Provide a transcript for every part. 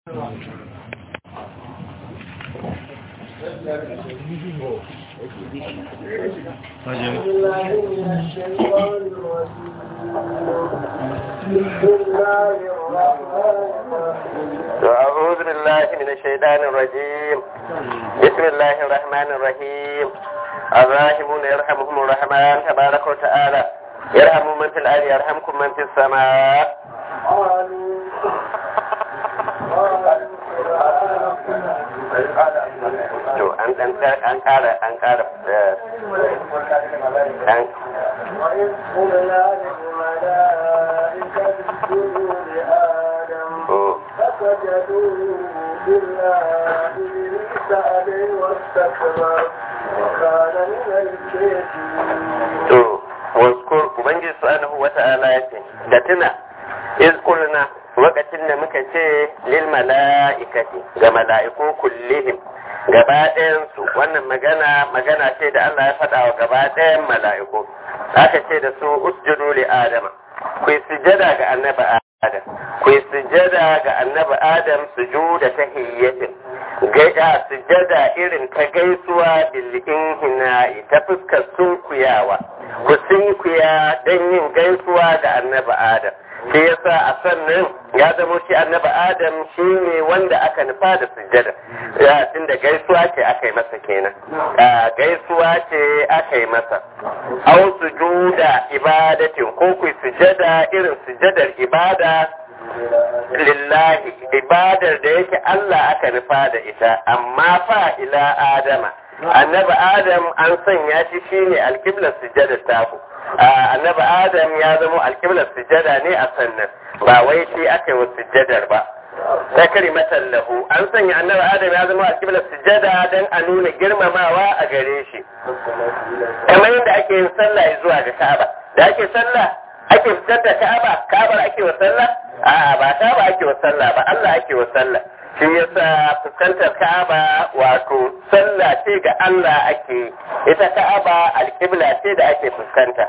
أعوذ بالله من الشيطان الرجيم بسم الله الرحمن الرحيم الراحمون يرحمهم الرحمن تبارك وتعالى يرحم من في الأرض يرحمكم من في السماء to an an an kara an kara an وإذ قلنا للملائكة اسجدوا لآدم فسجدوا إلا إبليس أبي واستكبر وكان من الكافرين to waskur ubangiji subhanahu wata'ala yace da tuna iz qulna lokacin da muka ce lil mala'ikati ga mala'iku kullihim gaba ɗayan su wannan magana magana ce da Allah ya faɗa wa gaba ɗayan mala'iku aka ce da su usjudu li adama ku yi sujada ga annabi adam ku yi sujada ga annabi adam sujuda tahiyyatin gaida sujada irin ta gaisuwa bil inhina'i ta fuskar sunkuyawa ku sunkuya don yin gaisuwa ga annabi adam shi yasa a sannan ya zamo shi annabi adam shi ne wanda aka nufa da sujada ya da gaisuwa ce aka yi masa kenan gaisuwa ce aka yi masa au sujuda ibadatin ko ku sujada irin sujadar ibada lillahi ibadar da yake Allah aka nufa da ita amma fa ila adama annabi adam an sanya shi shine alkiblar sujada taku annabi adam ya zama alkiblar sujada ne a sannan ba wai shi aka yi wa sujadar ba ta karimatan lahu an sanya annabi adam ya zama alkiblar sujada don a nuna girmamawa a gare shi kamar yadda ake yin sallah zuwa ga ka'aba da ake sallah ake fitar da ka'aba ka'abar ake wa sallah a'a ba ka'aba ake wa sallah ba Allah ake wa sallah shi yasa fuskantar ka'aba wato sallah ce ga Allah ake ita ka'aba alƙibla ce da ake fuskanta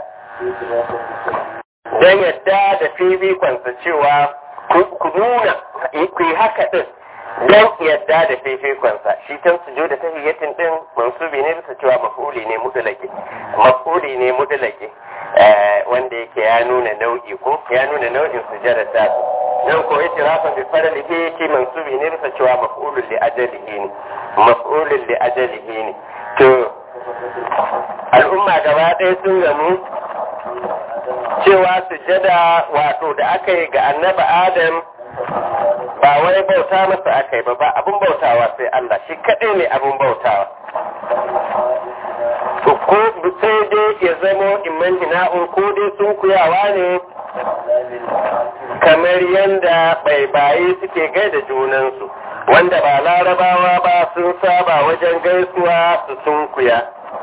don yadda da fifikonsa cewa ku nuna ku yi haka din don yadda da fifikonsa shi can su da tahiyyatin din mansubi ne bisa cewa mafuli ne mudulake mafuli ne mudulake wanda yake ya nuna nau'i ko ya nuna nau'in sujada ta nan ko yace rafa bi faralihi ki mansubi ne bisa cewa maf'ulun li ajalihi ne maf'ulun li ajalihi ne to al'umma gaba ɗaya sun gamu cewa sujada wato da aka yi ga annabi adam ba wai bauta masa aka yi ba ba abun bautawa sai Allah shi kaɗai ne abun bautawa ko sai dai ya zamo imman hina'un ko dai sun kuyawa ne kamar yadda baibaye suke gaida junansu wanda ba larabawa ba sun saba wajen gaisuwa su sun kuya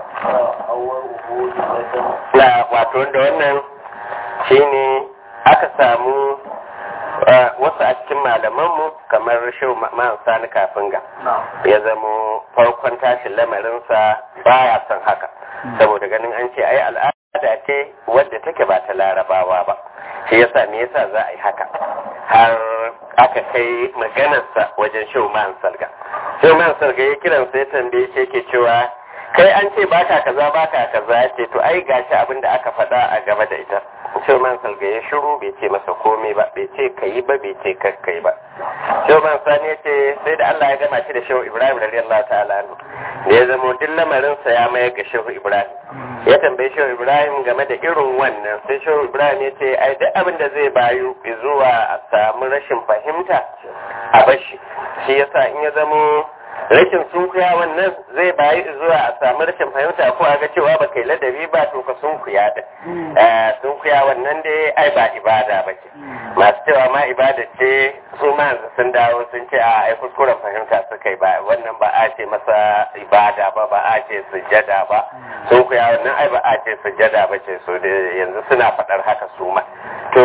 na wato da wannan shine aka samu wasu a cikin malamanmu kamar shau ma'an sani kafin ga ya zamo farkon tashin lamarinsa baya son haka saboda ganin an ce ai al'ada ce wadda take ba ta larabawa ba shi yasa me yasa za a yi haka har aka kai maganarsa wajen shau ma'an salga shau ma'an salga ya kiransa ya tambaye shi yake cewa kai an ce baka kaza baka kaza ya ce to ai gashi abin da aka faɗa a gaba da ita Shauman Salga ya shiru bai ce masa komai ba, bai ce ka yi ba, bai ce kakkai ba. Shauman Sani ya ce sai da Allah ya gama shi da Shehu Ibrahim radiyallahu ta'ala anhu. Da ya zama duk lamarinsa ya mayar ga Shehu Ibrahim. Ya tambayi Shehu Ibrahim game da irin wannan, sai Shehu Ibrahim ya ce ai duk abin da zai bayu zuwa a samu rashin fahimta a bashi. Shi yasa in ya zamo rashin sunkuya wannan zai bayi zuwa a samu rashin fahimta ko a ga cewa ba kai ladabi ba to ka sunkuya da sunkuya wannan dai ai ba ibada ba ce masu cewa ma ibada ce su ma sun dawo sun ce a ai kuskuren fahimta suka yi ba wannan ba a ce masa ibada ba ba a ce sujjada ba sunkuya wannan ai ba a ce sujjada ba ce so da yanzu suna faɗar haka su ma to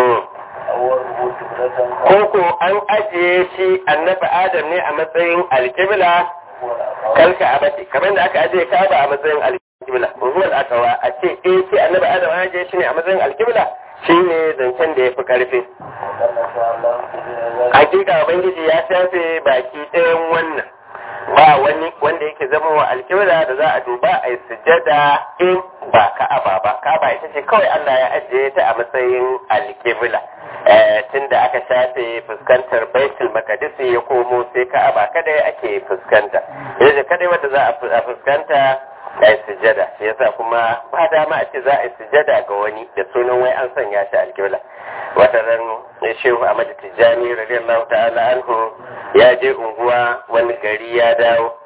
koko an ajiye shi annabi adam ne a matsayin alkibla kalka abati kamar da aka ajiye kaba a matsayin alkibla ruwan akawa a ce eh ce annabi adam an ajiye shi ne a matsayin alkibla shi ne zancen da ya fi karfi hakika ubangiji ya shafe baki ɗayan wannan ba wani wanda yake zama wa alkibla da za a duba a yi sujada in ba ka'aba ba ka'aba ita ce kawai Allah ya ajiye ta a matsayin alkibla tunda aka shafe fuskantar baitul maqdis ya komo sai ka'aba kada ake fuskanta yanzu kada wanda za a fuskanta a yi sujada shi yasa kuma ba dama a ce za a yi sujada ga wani da sunan wai an sanya shi alkibla wata ran shehu Ahmad Tijjani radiyallahu ta'ala anhu ya je unguwa wani gari ya dawo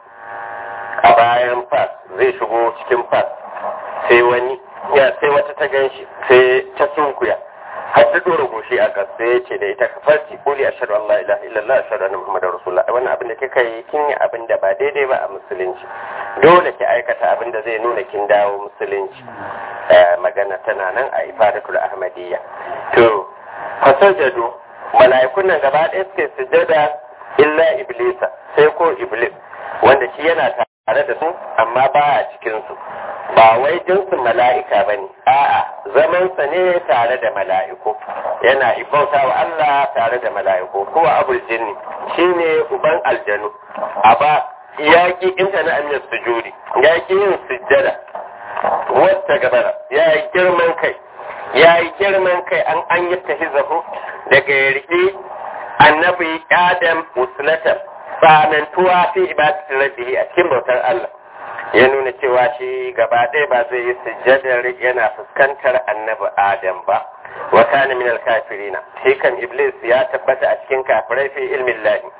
a bayan fas zai shigo cikin fas sai wani ya sai wata ta ganshi sai ta sunkuya har ta dora goshi a gas sai ya ce da ita ka farci kuli ashhadu an la ilaha illallah ashhadu anna muhammadar rasulullah wannan abin da kika yi kin yi abin da ba daidai ba a musulunci dole ki aikata abin da zai nuna kin dawo musulunci magana tana nan a ifadatul ahmadiyya to fasajadu mala'ikun nan gaba ɗaya suke sujada illa iblisa sai ko iblis wanda shi yana tare da su amma ba a cikin su ba wai jinsin mala'ika ba ne a'a zamansa ne tare da mala'iku yana ibauta wa Allah tare da mala'iku kowa abul jinni shine uban aljanu a ba yaƙi inta na amiyar sujudi yaƙi yin sujjada wata gabara ya yi girman kai ya yi girman kai an an yi tahizahu daga ya riƙe annabi adam musulatan tsanantuwa fi ibadatin rabbihi a cikin bautar Allah ya nuna cewa shi gaba ɗaya ba zai yi sujjadar yana fuskantar annabi adam ba wa kana min al-kafirina shi kan iblis ya tabbata a cikin kafirai fi ilmin lahi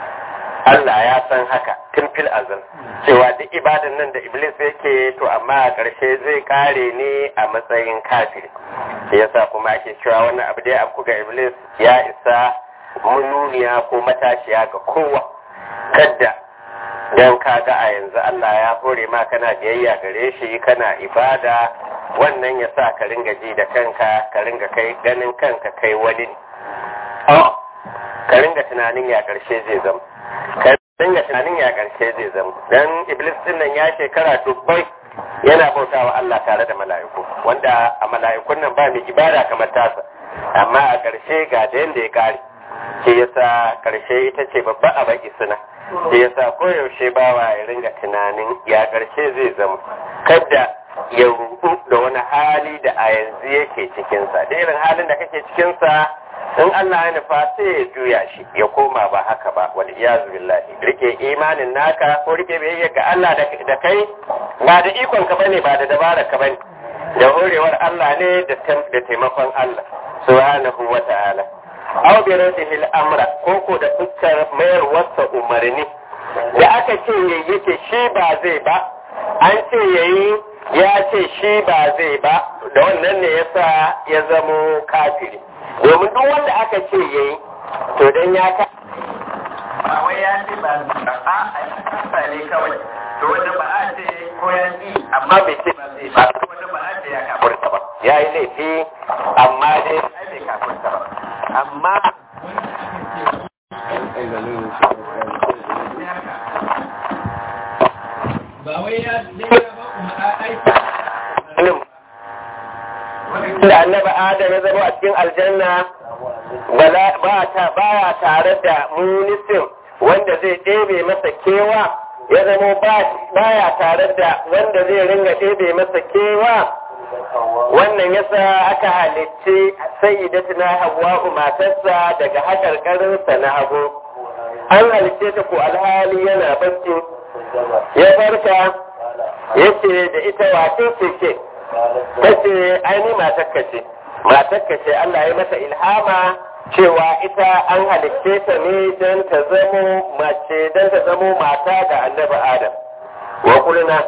Allah ya san haka tun fil azal cewa duk ibadan nan da iblis yake to amma a ƙarshe zai kare ne a matsayin kafiri yasa kuma ake cewa wannan abu da ya afku ga iblis ya isa mununiya ko matashiya ga kowa kadda don kaga a yanzu Allah ya hore ma kana biyayya gare shi kana ibada wannan ya sa ka ringa ji da kanka ka ringa kai ganin kanka kai wani ka ringa tunanin ya karshe zai zama ka ringa tunanin ya karshe zai zama dan iblis din nan ya shekara dubbai yana bautawa Allah tare da mala'iku wanda a mala'ikun nan ba mai ibada kamar tasa amma a karshe ga da yanda ya kare shi yasa karshe ita ce babba a baki suna shi yasa koyaushe bawa ya ringa tunanin ya karshe zai zama kadda ya rubu da wani hali da a yanzu yake cikinsa da irin halin da kake cikinsa in Allah ya nufa sai ya juya shi ya koma ba haka ba wal iyazu billahi rike imanin naka ko rike biyayya ga Allah da kai ba da ikon ka bane ba da dabarar ka bane da horewar Allah ne da taimakon Allah subhanahu wa ta'ala aw bi radihi al-amra ko ko da fuskar mayar wasa umarni da aka ce yake shi ba zai ba an ce yayi ya ce shi ba zai ba da wannan ne yasa ya zamo kafiri domin duk wanda aka ce yayi to dan ya ka ba wai ya ce ba a a ne kawai to wanda ba a ce ko ya ji amma bai ce ba zai ba wanda ba a ce ya kafurta ba ya yi laifi amma dai bai kafurta ba amma ba wai ya ba kuma aiki da annabi adam ya zama a cikin aljanna ba ta baya tare da munisin wanda zai ɗebe masa kewa ya zama baya tare da wanda zai ringa ɗebe masa kewa wannan yasa aka halicci sayyidatuna hawwa'u matarsa daga hakarkarinsa na hagu an halicce ta ko alhali yana bacci ya farka yace da ita wace ce ke ta ce aini matakka ce matakka ce Allah ya mata ilhama cewa ita an halicce ta ne don ta zamo mace don ta zamo mata ga annabi Adam wa kulna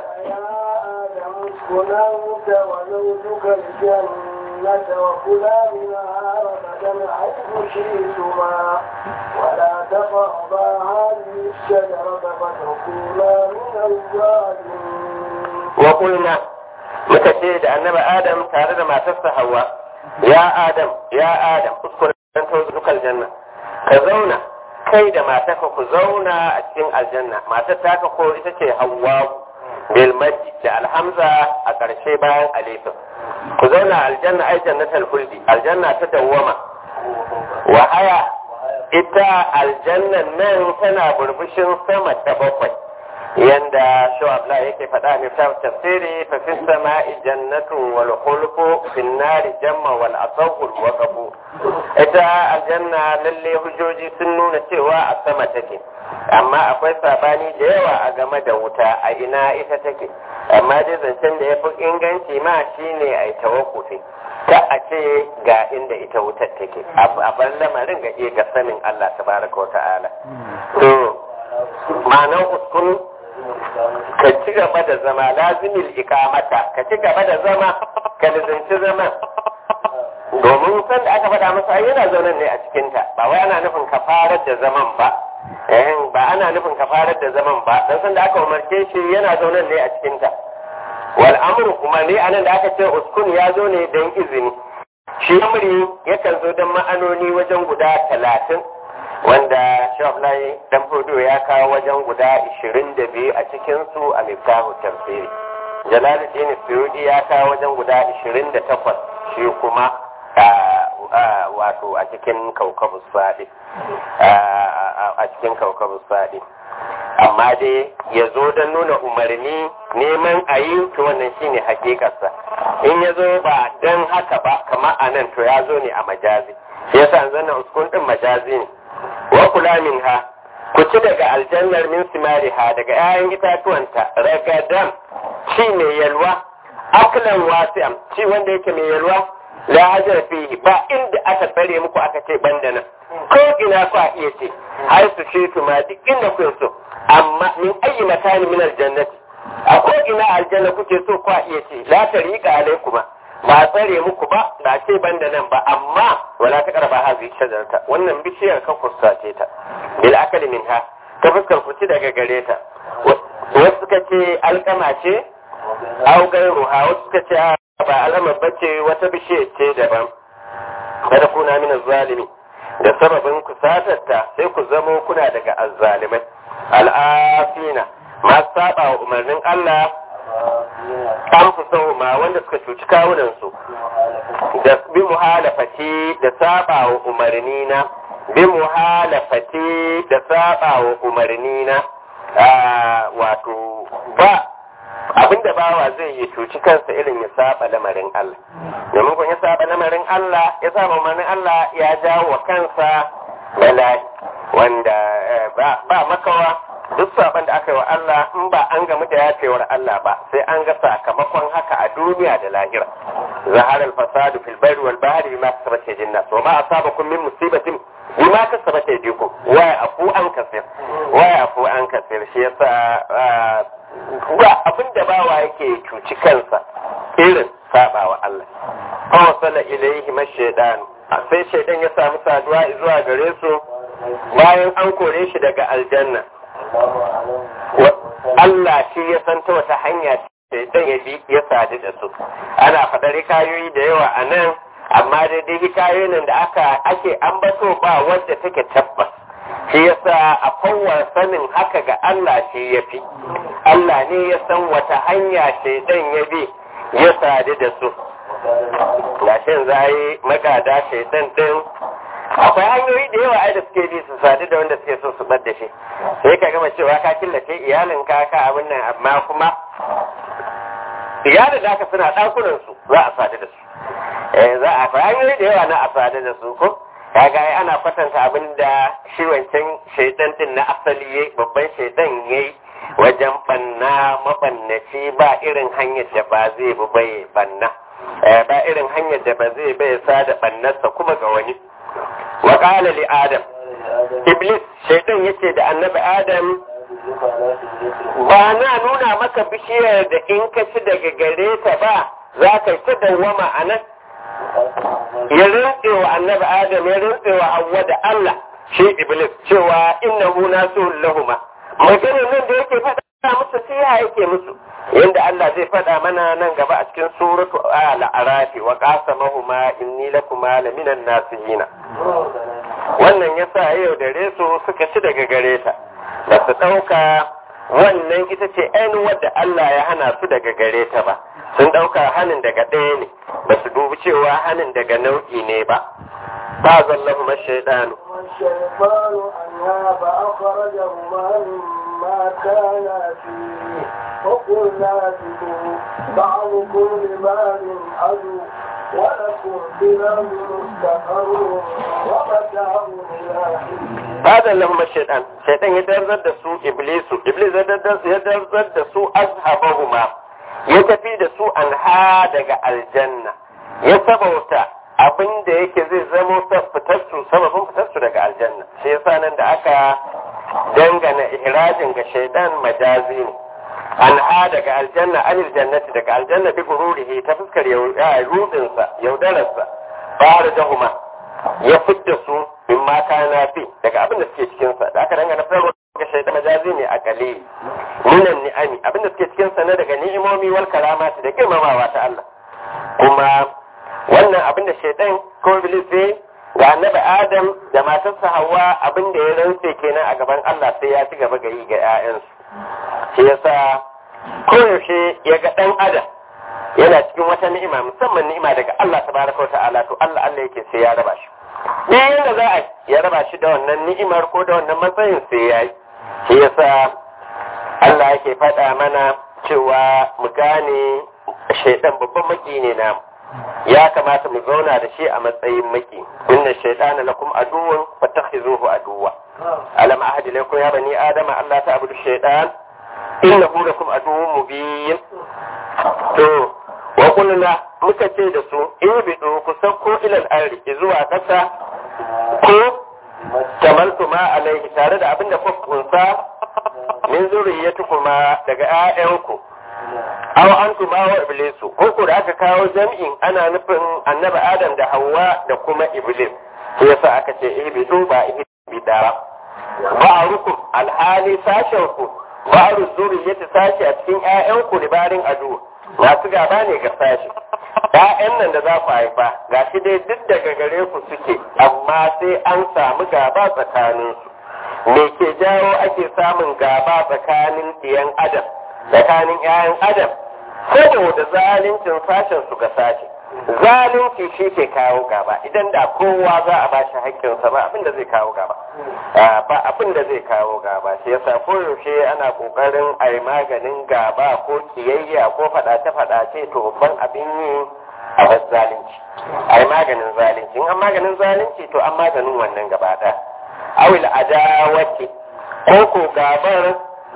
كلا أنت وزوجك الجنة وكلا منها رغدا حيث شئتما ولا تقربا هذه الشجرة فتكونا من الظالمين وقلنا muka ce da annabi Adam tare da matarsa Hawwa ya Adam ya Adam uskun dan tawzukal janna ka zauna kai da matarka ku zauna a cikin aljanna matar taka ko ita ce Hawwa bil majdi da alhamza a ƙarshe bayan alifin ku zauna aljanna ai jannatul khuldi aljanna ta dawwama wa haya ita aljannan nan tana burbushin sama ta bakwai yanda shawabla yake faɗa ne ta tafsiri fa fi sama'i jannatu wal khulqu fi nari jamma wal asawul waqafu ita aljanna lalle hujjoji sun nuna cewa a sama take amma akwai sabani da yawa a game da wuta a ina ita take amma dai zancen da ya fi inganci ma shine a yi tawakkufi ta a ce ga inda ita wutar take a bar lamarin ga iya ga sanin Allah tabaraka wa ta'ala to ma'anar uskun ka ci gaba da zama lazimin ikamata ka ci gaba da zama ka lizinci zama domin san da aka faɗa masa ai yana zaune ne a cikinta ba wai ana nufin ka farar da zaman ba eh ba ana nufin ka farar da zaman ba dan san da aka umarce shi yana zaune ne a cikinta wal amru kuma ne anan da aka ce uskun ya zo ne dan izini shi amri yakan zo dan ma'anoni wajen guda talatin wanda shaflai dan fudu ya kawo wajen guda 22 a cikinsu a miftahu tafsiri jalaluddin suyudi ya kawo wajen guda 28 shi kuma wato a cikin kaukabus sadi a cikin kaukabus sadi amma dai ya zo don nuna umarni neman a yi to wannan shine hakikarsa in ya zo ba don haka ba kama a nan to ya zo ne a majazi shi yasa zanna uskun din majazi ne wa kula min ha ku ci daga aljannar min simariha daga 'ya'yan itatuwanta ragadan ci mai yalwa aklan wasi'am ci wanda yake mai yalwa la hajar fihi ba inda aka tsare muku aka ce banda nan ko ina ku a iya ce har su shi ma duk inda ku so amma min ayi makani min aljannati a ko ina aljanna kuke so ku a iya ce la tariqa alaikuma ba tsare muku ba ba ce banda nan ba amma wala ta karba hazi shajarta wannan bishiyar ka kusace ta bil akali minha ta fuskar ku ci daga gare ta wasu suka ce alkama ce au gairuha wasu suka ce ba alamar bace wata bishiyar ce daban kada kuna min zalimi da sababin ku satarta sai ku zamo kuna daga azzalimai al'afina masu saba wa umarnin Allah an fi ma wanda suka cuci kawunansu da bi muhalafati da saba wa umarni na bi muhalafati da saba wa umarni na wato ba abinda bawa zai yi cuci kansa irin ya saba lamarin Allah domin kun ya saba lamarin Allah ya saba umarnin Allah ya jawo wa kansa bala'i wanda ba makawa duk saban da aka yi wa Allah in ba an gamu da yafewar Allah ba sai an ga sakamakon haka a duniya da lahira zahar al-fasadu fil barri wal bahri bima kasabat aydin nas wa ma asabakum min musibatin bima kasabat aydikum wa afu an kasir wa afu an kasir shi yasa ba abinda bawa yake cuci kansa irin saba wa Allah fa wasala ilayhi mashaydan sai shaydan ya samu saduwa zuwa gare su bayan an kore shi daga aljanna Allah shi ya san ta wata hanya dan ya bi ya sadu da su ana faɗar hikayoyi da yawa a nan amma daidai hikayoyin nan da aka ake ambato ba wadda take tabbas shi yasa a kowar sanin haka ga Allah shi ya fi Allah ne ya san wata hanya shaidan ya bi ya sadu da su lashin zai magada shaidan din akwai hanyoyi da yawa ai da suke bi su sadu da wanda suke so su bar da shi sai ka gama cewa ka killace iyalin ka ka abin nan amma kuma iyalin da aka suna ɗakunan su za a sadu da su eh za a akwai hanyoyi da yawa na a sadu da su ko kaga ai ana kwatanta abin da shi wancan shaidan din na asali yayi babban shaidan yayi wajen banna mabannaci ba irin hanyar da ba zai bi bai banna ba irin hanyar da ba zai bai sa da bannarsa kuma ga wani wa qala li adam iblis shaitan yace da annabi adam ba na nuna maka bishiyar da in ka ci daga gare ta ba za ka ci dawwama a nan ya rintse wa annabi adam ya rintse wa hawwa da Allah shi iblis cewa innahu nasu lahuma maganar nan da yake faɗa musu sai yake musu yanda Allah zai faɗa mana nan gaba a cikin suratu al-arafi wa qasamahuma inni lakuma laminan nasihina wannan yasa yau da resu suka ci daga gare ta ba su ɗauka wannan ita ce ainihin wadda Allah ya hana su daga gare ta ba sun ɗauka hanin daga ɗaya ne ba su dubi cewa hanin daga nau'i ne ba ba zallahu mashaidanu والشيطان أنها فأخرجهما مما كانا فيه وقلنا اهبطوا بعضكم لبعض عدو ولكم في الأرض مستقر ومتاع إلى حين ba zallahu mashaidan shaidan ya darzar da su iblisu iblis ya darzar ya darzar da su azhabahuma ya tafi da su anha daga aljanna ya sabauta abin da yake zai zamo fitarsu sababin fitarsu daga aljanna shi yasa nan da aka dangana ihrajin ga shaidan majazi ne anha daga aljanna anil jannati daga aljanna bi gururihi ta fuskar rudinsa yaudararsa fara jahuma ya fidda su min mata na fi daga abin da suke cikinsa da aka dangana farko ga shaidan majazi ne a kalili minan ni'ami abin da suke cikinsa na daga ni'imomi wal karamati da girmamawa ta Allah kuma wannan abin da shaidan ko iblis sai ga annabi adam da matarsa hawa abin da ya rantse kenan a gaban Allah sai ya ci gaba ga yi ga 'ya'yansu shi yasa koyaushe ya ga ɗan adam yana cikin wata ni'ima musamman ni'ima daga Allah tabaraka wa ta'ala to Allah Allah yake sai ya raba shi ɗayan da za a ya raba shi da wannan ni'imar ko da wannan matsayin sai ya yi shi yasa Allah yake faɗa mana cewa mu gane shaidan babban maki ne namu ya kamata mu zauna da shi a matsayin maki inna shaitana lakum aduwwun fattakhizuhu aduwwa alam ahad ilaykum ya bani adama alla ta'budu shaitan innahu lakum aduwwun mubin to wa qulna muka ce da su ibidu ku sauko ilal ardi zuwa kasa ko tamaltu ma alaihi tare da abinda kuka kunsa min zuriyyatukuma daga 'ya'yanku aw antum wa iblisu ko ko da aka kawo jam'in ana nufin annabi adam da hawa da kuma iblis sai yasa aka ce ihbitu ba ihbidara ba'rukum alhali sashen ku ba'ru zuriyati sashi a cikin ƴaƴan ku libarin adu masu gaba ne ga sashi ƴaƴan nan da za ku haifa gashi dai duk daga gare ku suke amma sai an samu gaba tsakaninsu me ke jawo ake samun gaba tsakanin ɗiyan adam tsakanin 'ya'yan adam saboda zaluncin sashen su ga sashe zalunci shi ke kawo gaba idan da kowa za a bashi haƙƙinsa ba abin da zai kawo gaba ba abin da zai kawo gaba shi yasa koyaushe ana ƙoƙarin a yi maganin gaba ko kiyayya ko faɗace-faɗace to babban abin yi a bar zalunci a yi maganin zalunci in an maganin zalunci to an maganin wannan gaba ɗaya awil adawati ko ko gabar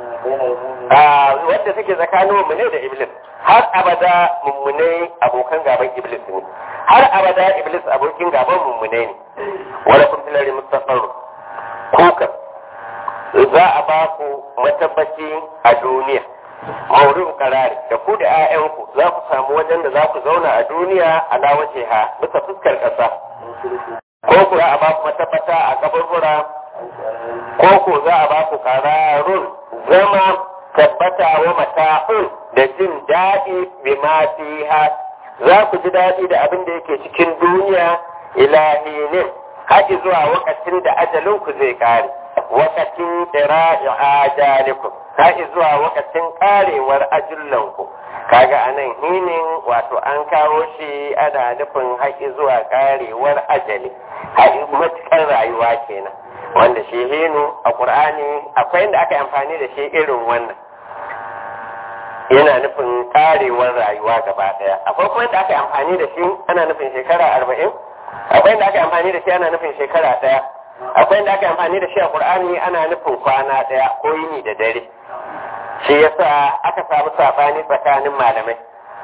wadda take tsakanin mummune da iblis har abada mummune abokan gaban iblis ne har abada iblis abokin gaban mummune ne wala kun filari mustafaru kuka za a ba ku matabbaci a duniya maurin karari da ku da 'ya'yanku za ku samu wajen da za ku zauna a duniya a lawace ha bisa fuskar ƙasa ko ku za a ba ku matabbata a kaburbura ko ko za a ba ku kararun zama tabbata wa mata'un da jin daɗi bi ma fiha za ku ji daɗi da abin da yake cikin duniya ilahinin haƙi zuwa wakacin da ajalin ku zai kare wakacin ira'i ajalikum haƙi zuwa wakacin karewar ajullan ku kaga anan hinin wato an kawo shi ana nufin haƙi zuwa karewar ajali haƙi matuƙar rayuwa kenan wanda shi hinu a ƙur'ani akwai inda aka amfani da shi irin wannan yana nufin karewar rayuwa gaba daya akwai kuma inda aka amfani da shi ana nufin shekara arba'in akwai inda aka amfani da shi ana nufin shekara daya akwai inda aka amfani da shi a ƙur'ani ana nufin kwana daya ko yini da dare shi yasa aka samu sabani tsakanin malamai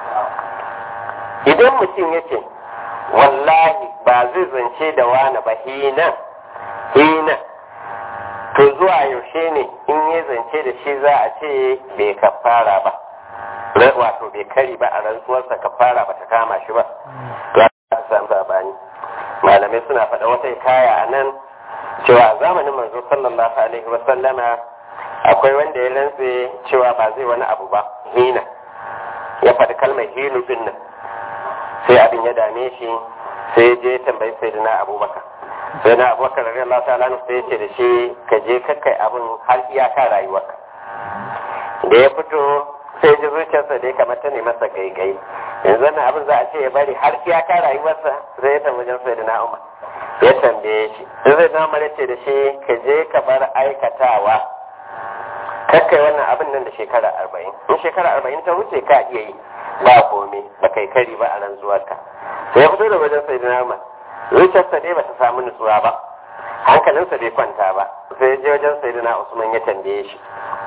idan mutum yake wallahi ba zai zance da wani ba hina hina to zuwa yaushe ne in ya zance da shi za a ce bai kafara ba wato bai kari ba a rantsuwarsa kafara ba ta kama shi ba to a samu sabani malamai suna faɗa wata kaya a nan cewa a zamanin manzo sallallahu alaihi wa sallama akwai wanda ya rantse cewa ba zai wani abu ba hina ya faɗi kalmar hinu din nan sai abin ya dame shi sai ya je tambayi sayyidina abubakar sai na abubakar da Allah ta lanu sai ce da shi ka je kakkai abin har iyaka rayuwarka da ya fito sai ji zuciyarsa da ya kamata ne masa gaigai yanzu wannan abin za a ce ya bari har iyaka rayuwarsa zai ta wajen sai da na umar ya tambaye shi in zai na mara ce da shi ka je ka bar aikatawa kakkai wannan abin nan da shekara arba'in in shekara arba'in ta wuce ka iya yi ba komai ba kai kari ba a ran zuwarka sai ya fito da wajen sai na zuciyarsa dai ba ta samu nutsuwa ba hankalinsa bai kwanta ba sai je wajen sai usman ya tambaye shi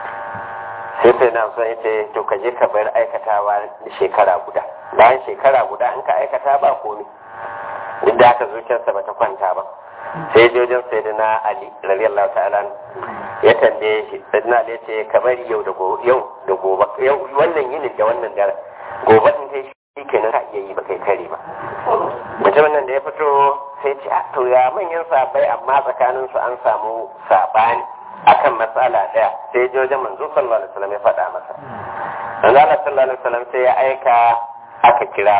sai sai na usman ya ce to ka je ka bar aikatawa shekara guda bayan shekara guda in ka aikata ba komai duk da haka zuciyarsa ba ta kwanta ba sai je wajen sai ali radiyallahu ta'ala ya tambaye shi sai ali ya ce ka bari yau da gobe yau da gobe yau wannan yinin da wannan dare gobe in kai shi kenan ka iya yi ba kai kare ba mutumin nan da ya fito sai ce to ya manyan sabai amma tsakanin su an samu sabani akan matsala daya sai je wajen manzo sallallahu alaihi wasallam ya faɗa masa manzo Allah sallallahu alaihi wasallam sai ya aika aka kira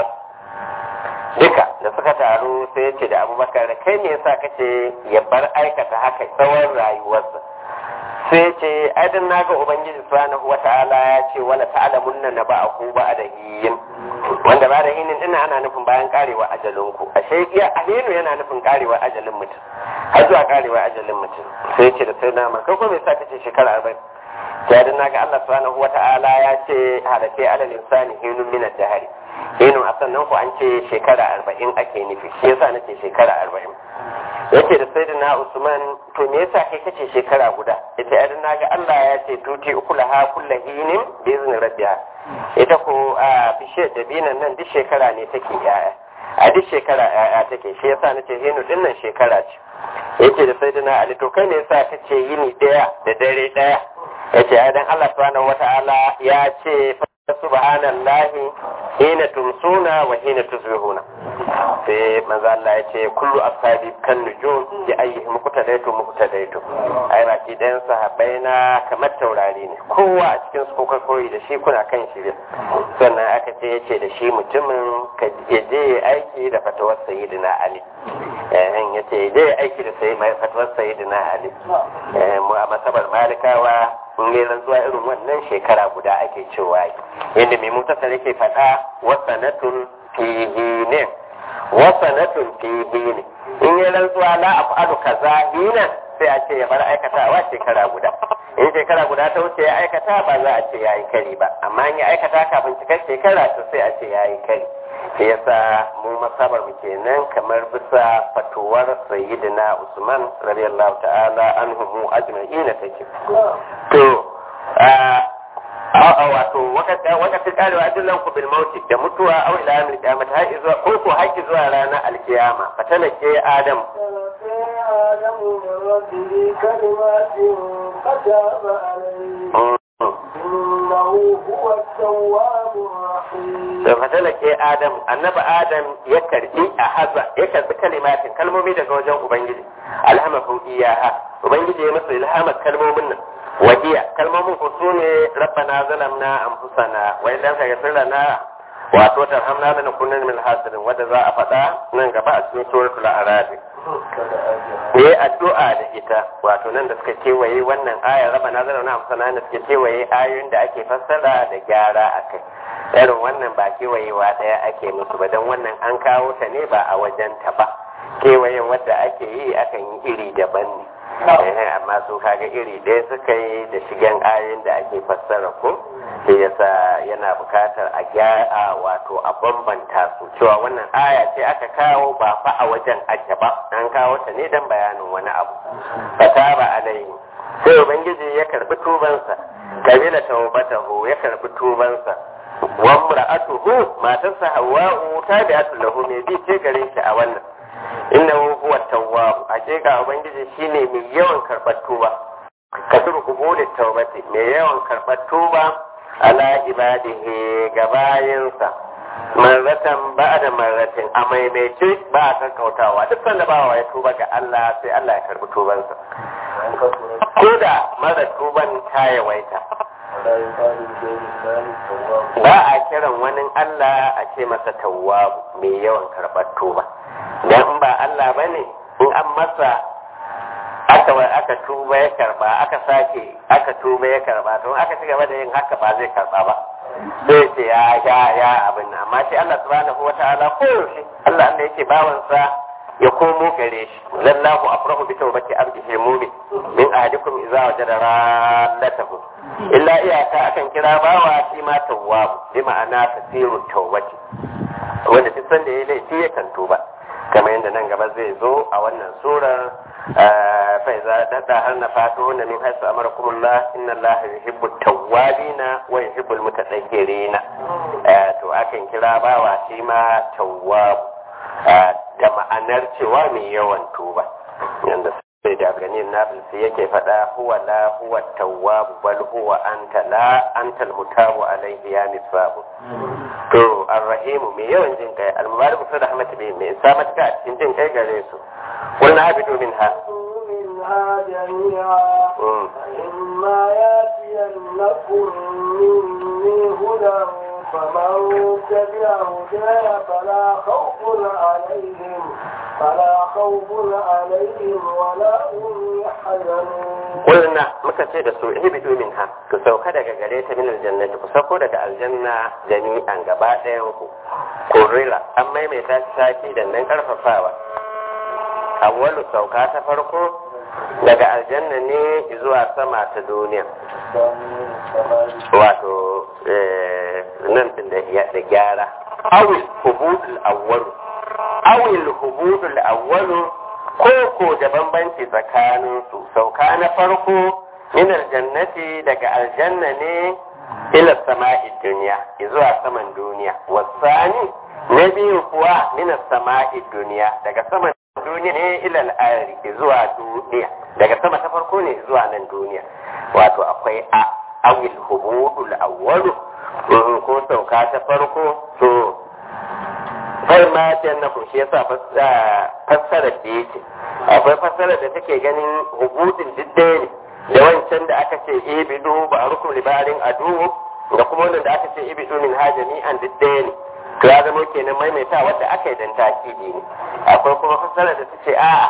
su duka da suka taru sai ya ce da abubakar kai me yasa kace ya bar aikata haka tsawon rayuwarsa sai ce aidan naga ubangiji subhanahu wata'ala ya ce wala ta'lamunna na ba'ahu ba'da hiyin wanda ba da hinin ina ana nufin bayan karewa ajalin ku ashe iya alinu yana nufin karewa ajalin mutum har zuwa karewa ajalin mutum sai ce da sai na marka ko me yasa kace shekara 40 jadin naga Allah subhanahu wata'ala ya ce halakai alal insani hinun min ad-dahri hinun a sannan ku an ce shekara 40 ake nufi shi yasa nace shekara 40 yace da sayyidina Usman to me yasa kai kace shekara guda yace ai naga Allah ya ce tuti ukulaha kullu hinin bi izni rabbiha ita ko a bishiyar dabinan nan duk shekara ne take yaya a duk shekara yaya take shi yasa nace hinu din nan shekara ce yace da sayyidina Ali to kai ne yasa kace yini daya da dare daya yace ai dan Allah subhanahu wata'ala ya ce subhanallahi hina tumsuna wa hina tusbihuna sai manzo Allah ya ce kullu ashabi kan nujum bi ayyihi muqtadaitu muqtadaitu ai ba ki dan sahabbai na kamar taurari ne kowa a cikin su kuka koyi da shi kuna kan shi sannan aka ce yace da shi mutumin ka je aiki da fatawar sayyidina Ali eh yace je aiki da sai mai fatawar sayyidina Ali mu a masabar malikawa in yi zuwa irin wannan shekara guda ake cewa yadda mai mutasar yake faɗa wasanatun fihi ne wasanatun fihi ne in yi rantsuwa la af'alu kaza hina sai a ce ya bar aikatawa shekara guda in shekara guda ta wuce ya aikata ba za a ce ya yi kari ba amma in ya aikata kafin cikar shekara to sai a ce ya yi kari sai yasa mu masabar mu kenan kamar bisa fatuwar sayyidina Usman radiyallahu ta'ala anhu mu ajma'ina take to a wato wakati karewa ajillan ku bil mauti da mutuwa aw ila yawmil qiyamah har zuwa ko ko haƙi zuwa ranar alkiyama fatalake adam آدم من ربه كلمات فتاب عليه إنه هو التواب الرحيم da fatalake adam annabi adam ya karbi a haza ya karbi kalimatin kalmomi daga wajen ubangiji alhamahu iyaha ubangiji ya masa ilhamar kalmomin nan wahiya kalmomin ku su ne rabbana zalamna anfusana wa idan ka gafir lana wato tarhamna lana kunna min hasirin wanda za a faɗa nan gaba a cikin suratul a'raf ne addu'a da ita wato nan da suka kewaye wannan ayar rabbana zalamna anfusana da suka kewaye ayoyin da ake fassara da gyara akai irin wannan ba kewayewa ɗaya ake musu ba don wannan an kawo ta ne ba a wajen ta ba kewayen wadda ake yi akan yi iri daban ne amma su kaga iri ɗaya suka yi da shigen ayoyin da ake fassara ko sai yasa yana bukatar a gyara wato a bambanta su cewa wannan aya ce aka kawo ba fa a wajen ake ba an kawo ta ne don bayanin wani abu fataba alaihi sai ubangiji ya karbi tubansa kabila tawbatahu ya karbi tubansa wa mura'atuhu matarsa hawwa'u tabi'atu lahu me bi ce gare shi a wannan innahu huwa tawwab hakika ubangiji shine mai yawan karbar tuba kasuru kubulin tawbati mai yawan karbar tuba ala ibadihi ga bayinsa marratan ba'da marratin a maimaice ba a kankautawa duk sanda bawa ya tuba ga Allah sai Allah ya karbi tubansa ko da mara tuban ta yawaita ba a kiran wani Allah a ce masa tawwabu mai yawan karɓar tuba dan in ba Allah bane in an masa aka aka tuba ya karba aka sake aka tuba ya karba to aka ci gaba da yin haka ba zai karba ba zai ce ya ya ya abin nan amma shi Allah subhanahu wataala ko yaushe Allah Allah yake bawansa ya komo gare shi lallahu afrahu bi tawbati abdihi mu'min min ahadikum idza wajada rallatahu illa iyaka akan kira bawa shi ma tawwabu bi ma'ana tasiru tawbati wanda duk sanda ya laifi ya kan tuba kamar yadda nan gaba zai zo a wannan surar fa iza dada har na fato na min haisu amarakumullah inna Allah yuhibbu tawwabina wa yuhibbul mutatahhirina to akan kira bawa shi ma tawwabu da ma'anar cewa mai yawan tuba yanda sai da ganin nafilsi yake faɗa huwa la huwa tawwabu bal huwa anta la antal mutabu alaihi ya misbahu to arrahimu mai yawan jin kai almubaraku fi rahmati bi mai isa matuka a cikin jin kai gare su qulna habitu minha منها جميعا فإما يأتينكم مني هدى فمن تبع هداي فلا خوف عليهم فلا خوف عليهم ولا هم يحزنون قلنا muka ce da su ihbitu minha ku sauka daga gare ta min aljannati ku sauko daga aljanna jami'an gaba ɗayan ku kurila an maimaita shi sati da nan karfafawa awwalu sauka ta farko daga aljanna ne zuwa sama ta duniya wato nan din da gyara awil hubudul awwalu awil hubudul awwalu ko ko da bambanci tsakanin su sauka na farko min aljannati daga aljanna ne ila sama'i duniya zuwa saman duniya wasani na biyu kuwa min sama'i duniya daga saman duniya ne ila al'ari zuwa duniya daga sama ta farko ne zuwa nan duniya wato akwai a awil hubudul awwalu ko sauka ta farko to kai ma ta na kun shi yasa fassara da yake akwai fassara da take ganin hubudin diddai ne da wancan da aka ce ibidu ba a rukun libarin adu da kuma wannan da aka ce ibidu min hajami an diddai ne to ya zama kenan maimaita wadda aka yi dan takidi ne akwai kuma fassara da ta ce a'a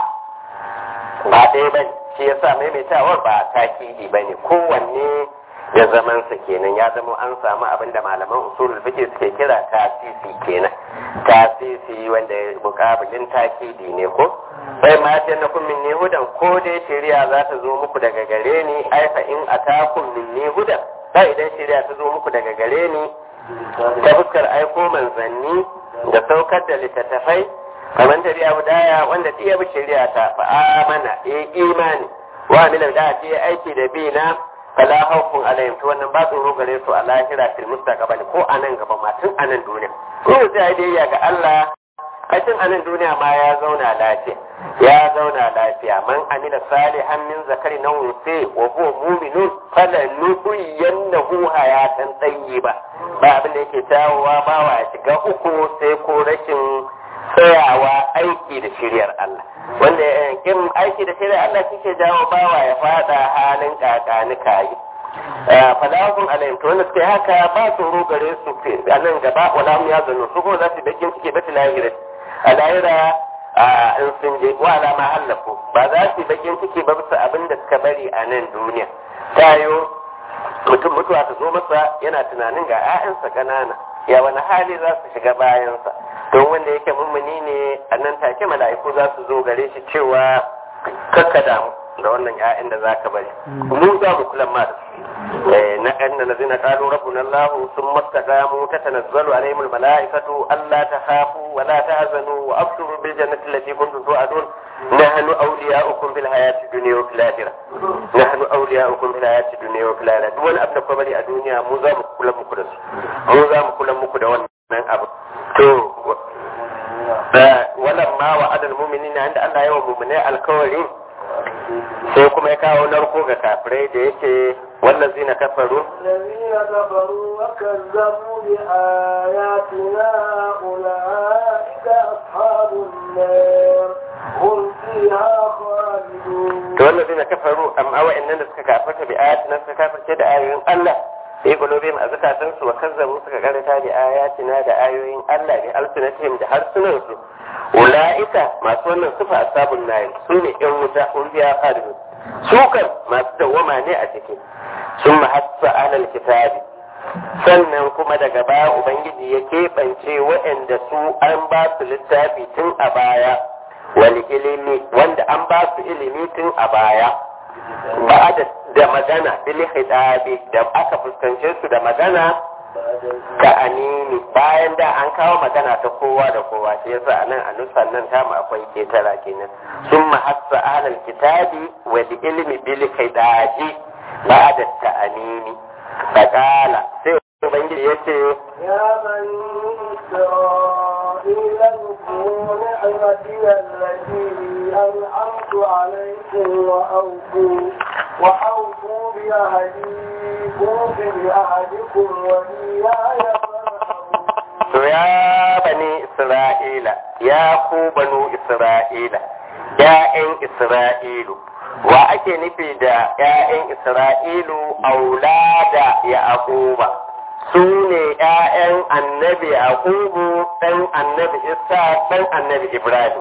ba ɗaya ba shi yasa maimaitawar ba takidi ba ne kowanne da zamansa kenan ya zama an samu abin da malaman usulul fiqh suke kira tasisi kenan tasisi wanda mukabilin takidi ne ko sai ma ta na kun minni hudan ko dai shari'a za ta zo muku daga gare ni ai fa in atakum minni hudan sai idan shari'a ta zo muku daga gare ni ta fuskar aiko manzanni da saukar da littattafai kamar da riya budaya wanda iya bi shari'a ta fa amana eh imani wa amila da ce aiki da bi na fala haukun alayhim to wannan ba tsoro gare su a lahira fil mustaqbal ko a nan gaba ma tun a nan duniya ko sai dai ya ga Allah a tun a nan duniya ma ya zauna lafiya ya zauna lafiya man amila salihan min zakari na unsi wa huwa mu'minun fala nuhyiyannahu hayatan tayyiba ba abin da yake tawowa ba wa shiga uku sai ko rashin tsayawa aiki da shiryar Allah wanda in aiki da shiryar Allah kike jawo bawa ya fada halin kakani kayi falahun alayhim to wanda suke haka ba tsoro gare su a nan gaba wala mu ya zanu su kuma za su bakin suke bata lahira a lahira in sun je wa alama hallafu ba za su bakin suke ba bisa abin da suka bari a nan duniya tayo mutum mutuwa ta zo masa yana tunanin ga 'ya'yansa ƙanana ya wani hali za su shiga bayansa don wanda yake mummuni ne a nan take mala'iku za su zo gare shi cewa kakka damu da wannan 'ya'yan da za ka bari mu za mu kula ma da su na ɗan da lazina ƙalu rabbuna allahu sun mastaqamu ta tanazzalu alaihim almala'ikatu alla takhafu wa la tahzanu wa abshiru bil jannati allati kuntum tu'adun nahnu awliya'ukum fil hayati dunya wa fil akhirah nahnu awliya'ukum fil hayati dunya wa fil akhirah duk wani abu da kuma bari a duniya mu za mu kula muku da su mu za mu kula muku da wannan abu to wannan ma wa adal mu'minina inda Allah ya wa mu'minai alkawari sai kuma ya kawo narko ga kafirai da yake والذين كفروا الذين كفروا وكذبوا بآياتنا أولئك أصحاب النار هم فيها خالدون to wallazina kafaru amma wa'annan da suka kafarta bi ayatina suka kafarce da ayoyin Allah sai qulubihim azkatan su wa kazzabu suka karanta bi ayatina da ayoyin Allah bi alsinatihim da harsunan su ulaika masu wannan sufa asabun nayin su ne yan wuta kun biya khalidun su kan masu dawwama ne a ciki sun mahassa alal kitabi sannan kuma daga baya ubangiji ya keɓance waɗanda su an ba su littafi tun a baya wani ilimi wanda an ba su ilimi tun a baya ba da magana bil hidabi da aka fuskance su da magana ka anini bayan da an kawo magana ta kowa da kowa shi yasa anan a nusan nan ta mu akwai ketara kenan sun mahassa ahlal kitabi wal ilmi bil hidabi ba da ta anini fakala sai ubangiji yace يا بني إسرائيل اذكروا نعمتي التي أنعمت عليكم وأوفوا وأوفوا بعهدي أوف بعهدكم وإياي To ya bani Isra'ila, ya ku banu Isra'ila, ‘ya'yan Isra'ilu, wa ake nufi da ‘ya'yan Isra'ilu aulada ya akuba, su ne ‘ya'yan annabi Yaqubu ɗan annabi Isa ɗan annabi Ibrahim.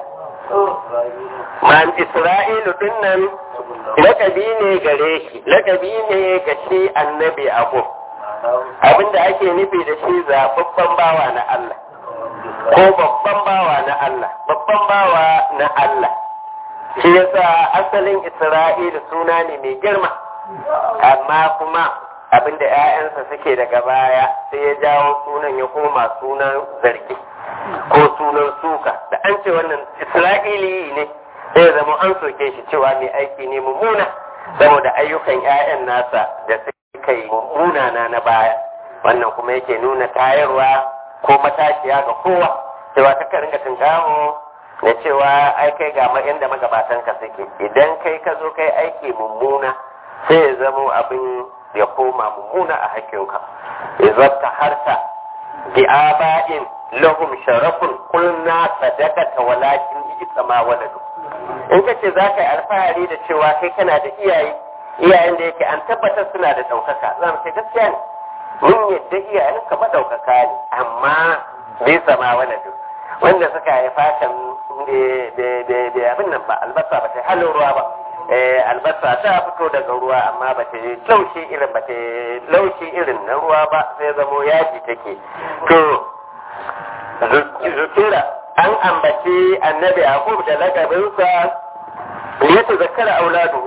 Man Isra'ilu ɗin nan lakabi ne gare shi, lakabi ne ga shi annabi Yaqub. abinda ake nufi da shi zaɓaɓɓen bawa na Allah ko babban bawa na Allah babban bawa na Allah shi yasa asalin Isra'ila suna ne mai girma amma kuma abinda 'ya'yansa suke daga baya sai ya jawo sunan ya koma sunan zargi ko sunan suka da an ce wannan Isra'ili ne sai zama an soke shi cewa mai aiki ne mummuna saboda ayyukan 'ya'yan nasa da suka yi munana na baya wannan kuma yake nuna tayarwa ko matashiya ga kowa cewa ta ka ringa tunkaho na cewa ai kai ga inda magabatan ka suke idan kai ka zo kai aiki mummuna sai ya zamo abin ya koma mummuna a hakkinka idan ta harta bi aba'in lahum sharafun kulna sadaqata walakin isa ma waladu in ka ce za ka yi alfahari da cewa kai kana da iyaye iyayen da yake an tabbatar suna da ɗaukaka za mu ce gaskiya ne mun yadda iyayen ka maɗaukaka ne amma bai sama wani duk wanda suka haifa kan da abin nan ba albasa ba ta halin ruwa ba albasa ta fito daga ruwa amma ba ta laushi irin ba ta laushi irin na ruwa ba sai zamo yaji take to zukira an ambaci annabi yaqub da lakabinsa liyata zakara auladuhu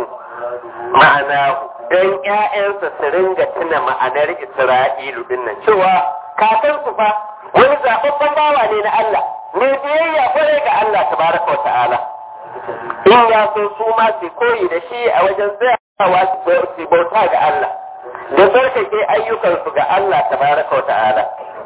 ma'ana don ‘ya'yansa su ringa tuna ma'anar Isra'ilu dinnan cewa kakansu fa wani zaɓaɓɓen bawa ne na Allah ne biyayya kwarai ga Allah tabaraka wa ta'ala in ya so su ma su koyi da shi a wajen tsayawa su bauta ga Allah da tsarkake ayyukansu ga Allah tabaraka wa ta'ala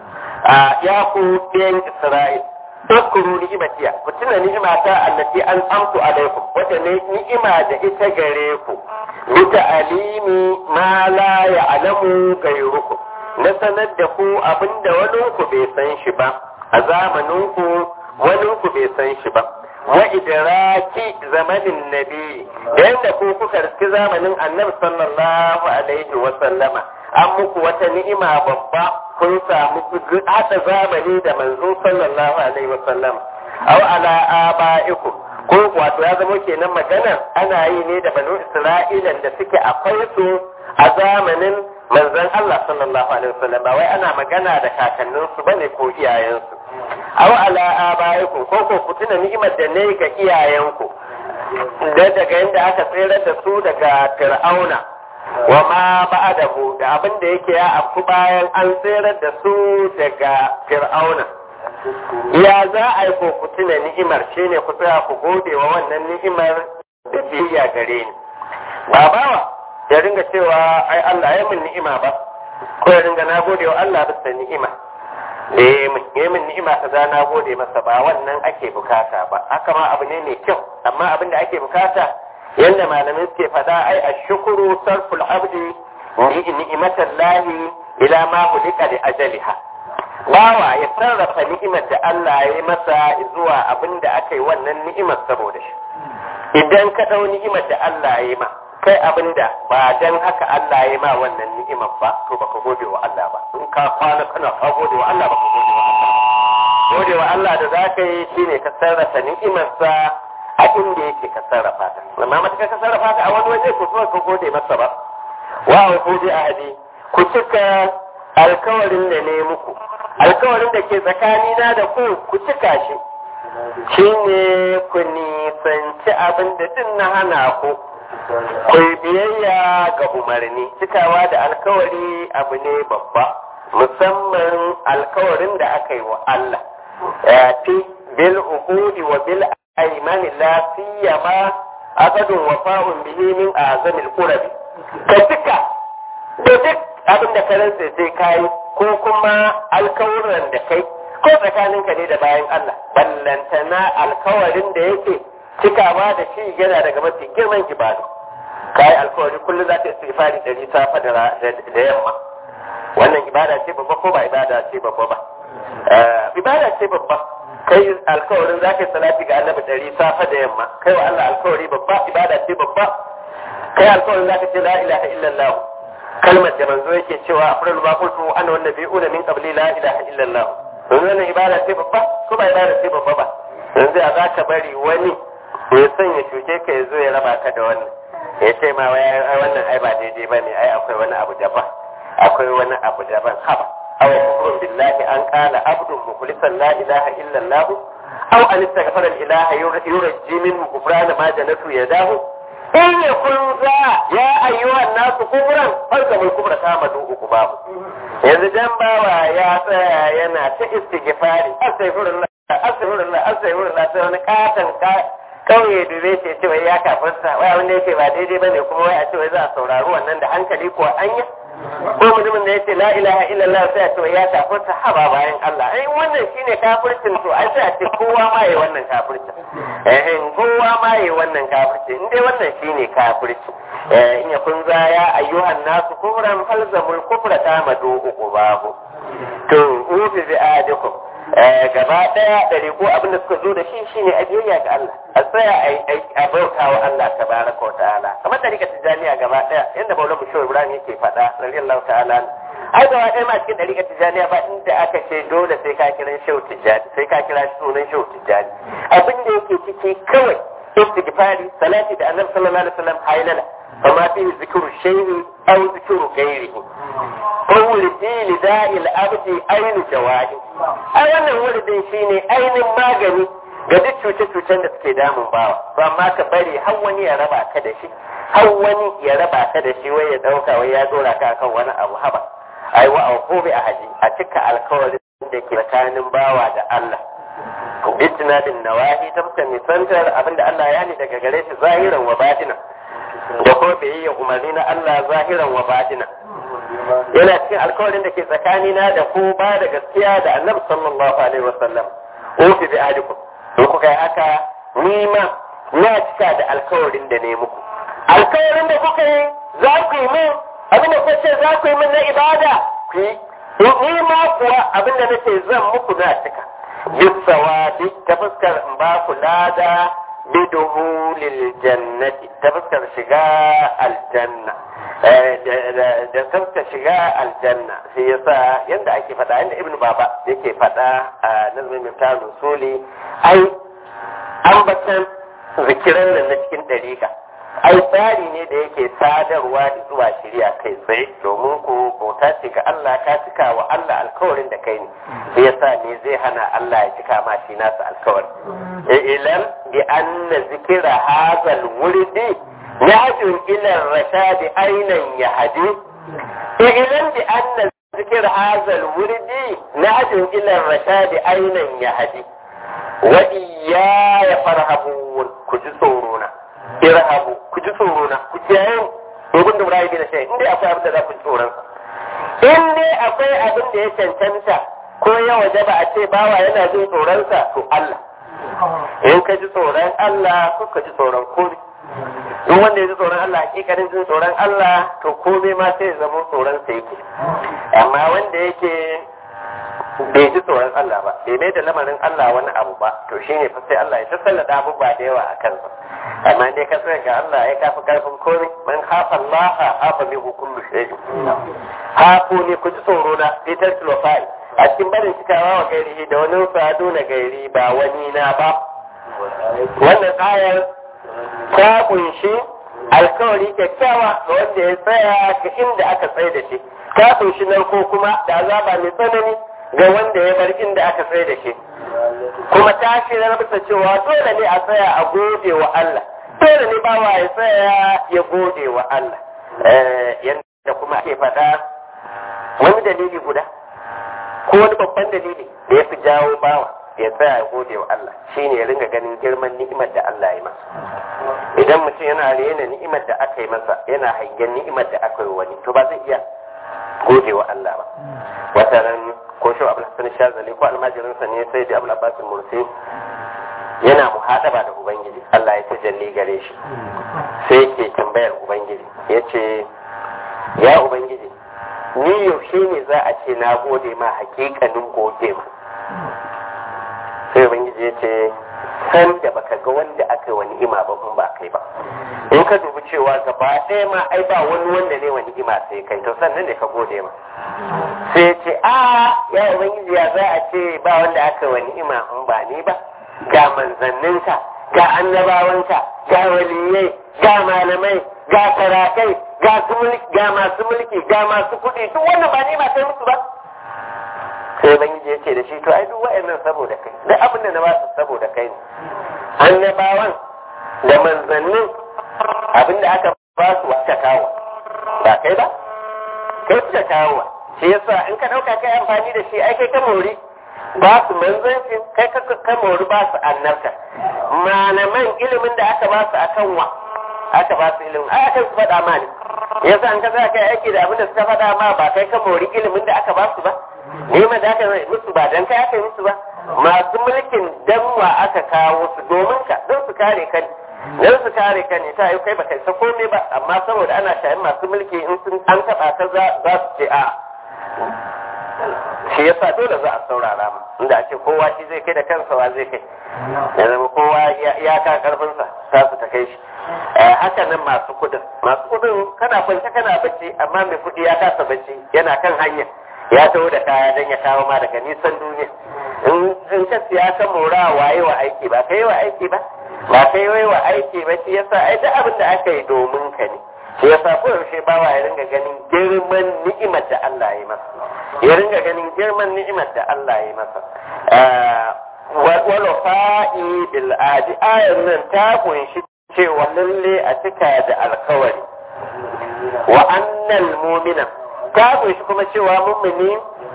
ya ku ɗayan Isra'il Tazkuru ni'imatiya ku tuna ni'imata allati an amtu alaikum wata ne ni'ima da ita gare ku bi ta'alimi ma la ya'lamu gairukum na sanar da ku abinda wani ku bai san shi ba a zamanin ku wani ku bai san shi ba wa idraki zamanin nabi da yadda ku kuka riski zamanin annabi sallallahu alaihi wa sallama an muku wata ni'ima babba kun samu haɗa zamani da manzo sallallahu alaihi wa sallam aw ala aba'ikum ko wato ya zama kenan magana ana yi ne da banu isra'ilan da suke akwai su a zamanin manzon Allah sallallahu alaihi wa sallam ba wai ana magana da kakanninsu bane ko iyayensu aw ala aba'ikum ko ko ku tuna ni'imar da ne ga iyayenku da daga inda aka tsere da su daga fir'auna wa ma ba'dahu da abin da yake ya afku bayan an tsere da su daga fir'auna ya za a yi ku tuna ni'imar shine ku tsaya ku gode wa wannan ni'imar da biyayya gare ni ba bawa ya ringa cewa ai Allah ya min ni'ima ba ko ya ringa na gode wa Allah bisa ni'ima da ya min ni'ima kaza na gode masa ba wannan ake bukata ba haka ma abu ne mai kyau amma abin da ake bukata yanda malamai suke fada ai ashkuru sarful abdi ni'imatan lahi ila ma hulika li ajaliha bawa ya sarrafa ni'imar da Allah ya yi masa zuwa abin da aka yi wannan ni'imar saboda shi idan ka ɗau ni'imar da Allah ya yi ma kai abin da ba dan haka Allah ya yi ma wannan ni'imar ba to baka gode wa Allah ba in ka kwana kana ka gode wa Allah baka gode wa Allah gode wa Allah da za ka yi shine ka sarrafa ni'imarsa a inda yake ka sarrafa ta amma matuƙar ka sarrafa ta a wani waje ko ka gode masa ba wa ku bi ahadi ku cika alkawarin da ne muku alkawarin da ke tsakanina da ku ku cika shi shine ku nisanci abin da din na hana ku ku yi biyayya ga umarni cikawa da alkawari abu ne babba musamman alkawarin da aka yi wa Allah fi bil uhudi wa bil aymani la siyama aqadun wafa'un bihi min azamil qurabi ka cika da duk abin da ka rantsa sai kai ko kuma alkawuran da kai ko tsakaninka ne da bayan Allah ballantana alkawarin da yake cikawa da shi yana daga mafi girman ibadu kai alkawari kullum za ta yi istighfari dari safa da yamma wannan ibada ce babba ko ba ibada ce babba ba ibada ce babba kai alkawarin za ka yi salati ga annabi dari safa da yamma kai wa Allah alkawari babba ibada ce babba kai alkawarin za ka ce la ilaha illallah kalmar da manzo yake cewa afrul ma qultu ana wan nabiyuna min qabli la ilaha illallah wannan ibada ce babba ko ba ibada ce babba ba yanzu a za ka bari wani ya sanya cuce ka ya zo ya raba ka da wannan ya ce ma wannan ai ba daidai ba ne ai akwai wani abu daban akwai wani abu daban haba aw kufrun billahi an qala abdun mukhlisan la ilaha illa allah aw an istaghfara al ilaha yurji min kufrana ma janatu yadahu in yakun za ya ayyuhan nasu kufran farka mul kufra ta madu uku babu yanzu dan bawa ya tsaya yana ta istighfari astaghfirullah astaghfirullah astaghfirullah sai wani katan kauye da zai ce cewa ya kafarsa wai wanda yake ba daidai ba ne kuma wai a cewa za a saurari wannan da hankali ko anya ko mutumin da yace la ilaha illallah sai a cewa ya kafarsa haba bayan Allah ai wannan shine kafircin to ai sai a ce kowa ma yayi wannan kafircin eh kowa ma yayi wannan kafircin in dai wannan shine kafirci eh in ya kun za ya ayyuhan nasu kufran falzamul kufra tamadu uqubahu to ufi bi adikum gaba daya ɗari ko abin da suka zo da shi shine a biyayya ga Allah a tsaya a bauta wa Allah tabaraka wa ta'ala kamar ɗarika tijaniya gaba daya yadda Maulana Bashir Ibrahim yake faɗa radiyallahu ta'ala ai gaba ɗaya ma cikin ɗarika tijaniya ba inda aka ce dole sai ka kira shehu tijani sai ka kira sunan shehu tijani abin da yake ciki kawai istighfari salati da annabi sallallahu alaihi wasallam haylala فما فيه ذكر الشيء أو ذكر غيره فولدي لداء الأبد أين جوائي أولا ولدي شيني أين magani ga duk cuce-cucen da suke damun bawa to amma ka bari har wani ya raba ka da shi har wani ya raba ka da shi wai ya dauka wai ya dora ka akan wani abu haba ai wa au bi ahadi a cika alkawarin da ke tsakanin bawa da Allah bitinadin nawahi ta fuskar nisantar abinda Allah ya ne daga gare shi zahiran wa batina da kuma biyayya umarni na Allah zahiran wa batina yana cikin alkawarin da ke tsakanina da ku ba da gaskiya da annabi sallallahu alaihi wasallam ofi bi ahdikum in kuka yi haka ni ma na cika da alkawarin da ne muku alkawarin da kuka yi za ku yi min abin da kuka ce za ku yi min na ibada ku yi ni ma kuwa abin da nake zan muku na cika bisawa duk ta fuskar in ba ku lada biduhulil jannati ta fuskar shiga aljanna da fuskar shiga aljanna sai yasa yadda ake faɗa yadda ibnu baba yake faɗa a nazmin miftar rusuli ai ambatan zikiran nan na cikin ɗariƙa ai tsari ne da yake sadarwa da zuwa shirya kai tsaye domin ku bauta ce ga Allah ka cika wa Allah alkawarin da kai ne sai yasa ne zai hana Allah ya cika ma shi nasa alkawari ilam bi anna zikira hazal wurdi yahdu ila rashadi ainan yahdi ilam bi anna zikir hazal wurdi nahdu ila rashadi ainan yahdi wa iyaya farhabun ku ji tsoro na irhabu ku ji tsoro na ku kiyaye domin da murayi da shi in dai akwai abin da za ku ji tsoron sa in dai akwai abin da ya cancanta ko ya waje ba a ce bawa yana jin tsoron sa to Allah in ka ji tsoron Allah ko ka ji tsoron komai in wanda ya ji tsoron Allah hakikanin jin tsoron Allah to komai ma sai ya zama tsoron sa yake amma wanda yake bai ji tsoron Allah ba bai mai da lamarin Allah wani abu ba to shine fa sai Allah ya tasallada abubuwa da yawa a kansa amma dai ka tsaya ga Allah ya kafa karfin komai man hafa Allah hafa min kullu shay hafu ne ku ji tsoro na fitar sulfai a cikin barin cikawa wa gairi da wani sadu na gairi ba wani na ba wannan ayar ta kunshi alkawari kyakkyawa ga wanda ya tsaya ga inda aka tsaye da shi ta kunshi narko kuma da azaba mai tsanani ga wanda ya bar inda aka tsaye da shi kuma ta shirar bisa cewa dole ne a tsaya a gode wa Allah dole ne bawa ya tsaya ya gode wa Allah yadda kuma ake faɗa wani dalili guda ko wani babban dalili da ya fi jawo bawa ya tsaya ya gode wa Allah shine ya ringa ganin girman ni'imar da Allah ya masa idan mutum yana rena ni'imar da aka yi masa yana hangen ni'imar da aka yi wani to ba zai iya gode wa Allah ba wata ran ko shi Abdul Hassan Shazali ko almajirinsa ne sai da Abdul Abbas Mursi yana muhadaba da Ubangiji Allah ya tajalli gare shi sai yake tambayar Ubangiji yace ya Ubangiji ni yaushe ne za a ce na gode ma hakikanin gode ma sai Ubangiji ya ce san da baka ga wanda aka yi wa ni'ima ba kun ba kai ba in ka dubi cewa gaba ɗaya ma ai ba wani wanda ne wa ni'ima sai kai to sannan ne ka gode ma sai ya ce a ya ubangiji ya za a ce ba wanda aka yi wa ni'ima in ba ni ba ga manzanninka ga annabawanka ga waliyai ga malamai ga sarakai ga ga masu mulki ga masu kuɗi duk wannan ba ni'ima sai musu ba sai ubangiji ya ce da shi to ai duk wa'annan saboda kai duk abin da na ba su saboda kai ne annabawan da manzannin abin da aka ba su wata kawo ba kai ba kai suka kawo shi yasa in ka ɗauka kai amfani da shi ai kai ka mori ba su manzanci kai ka ka mori ba su annabta malaman ilimin da aka ba su akan wa aka ba su ilimin ai aka su faɗa ma ne yasa an ka za kai aiki da abin da suka faɗa ma ba kai ka mori ilimin da aka ba su ba nema da aka yi musu ba dan kai aka yi musu ba masu mulkin danwa aka kawo su domin ka don su kare ka don su kare ka ne ta yi kai baka isa komai ba amma saboda ana shayin masu mulki in sun an taɓa ka za su ce a shi yasa dole za a saurara ma inda a ce kowa shi zai kai da kansa wa zai kai ya zama kowa ya ka karfinsa ta su ta kai shi haka nan masu kudin masu kudin kana kwance kana bacci amma mai kudi ya kasa bacci yana kan hanya ya taho da kaya don ya kawo ma daga nisan duniya in ka siya ka mora waye wa aiki ba kai wa aiki ba ba kai wai wa aiki ba shi yasa ai duk abin da aka yi domin ka ne shi yasa ko yaushe bawa ya ringa ganin girman ni'imar da Allah ya masa ya ringa ganin girman ni'imar da Allah ya masa wal fa'i bil adi ayan nan ta kunshi cewa lalle a cika da alkawari wa annal mu'mina ta kunshi kuma cewa mummuni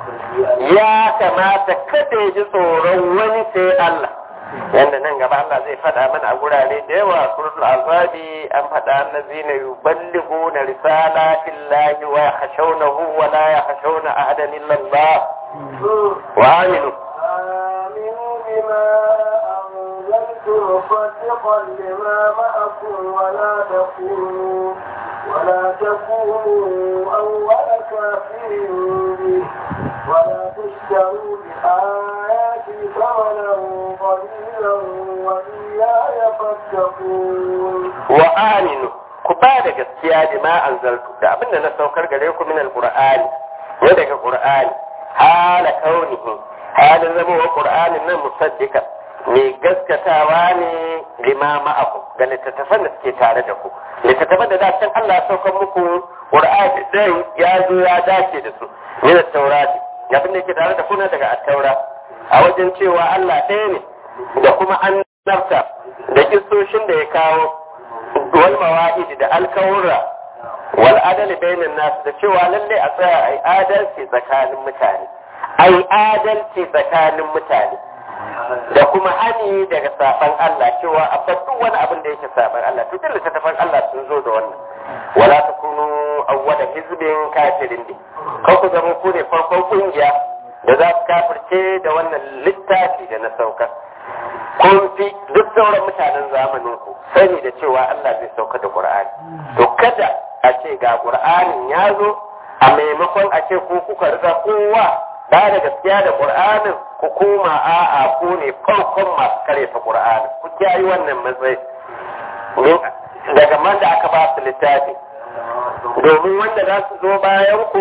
ya kamata kada ya ji tsoron wani sai Allah yanda nan gaba Allah zai faɗa mana a gurare da yawa suratul azabi an faɗa annazina yuballighuna risalatin lahi wa yakhshawnahu wa la yakhshawna ahadan illa Allah wa aminu آمنوا بما أنزلت مصدقا لما معكم ولا تكونوا ولا تكونوا أول كافر به ولا تشتروا بآياتي ثمنا قليلا وإياي فاتقون wa aminu ku ba da gaskiya da ma anzaltu da abin da na saukar gare ku min alqur'ani ne daga qur'ani hala kaunihi halin zama wa qur'anin nan musaddiqa mai gaskatawa ne lima ma'akum ga littattafan da suke tare da ku littattafan da dacin Allah ya saukar muku qur'ani dai ya zo ya dace da su min at-taurati abin da yake tare da ku na daga at-taura a wajen cewa Allah ɗaya ne da kuma annabta da kistoshin da ya kawo wal mawa'id da alkawura wal adali bainan nas da cewa lalle a tsaya ai adalci tsakanin mutane ai adalci tsakanin mutane da kuma hani daga saban Allah cewa a bar duk wani abin da yake saban Allah to dole tafan Allah sun zo da wannan wala takunu awwala hizbin kafirin din kan ku zama ku ne farkon kungiya da za su kafirce da wannan littafi da na saukar kun fi duk sauran mutanen zamanin ku sani da cewa Allah zai sauka da Qur'ani to kada a ce ga Qur'anin ya zo a maimakon a ce ko kuka riga kowa ba da gaskiya da Qur'anin ku koma a'a ku ne farkon masu karyata Qur'ani ku kiyaye wannan matsayi daga man da aka ba su littafi domin wanda za su zo bayan ku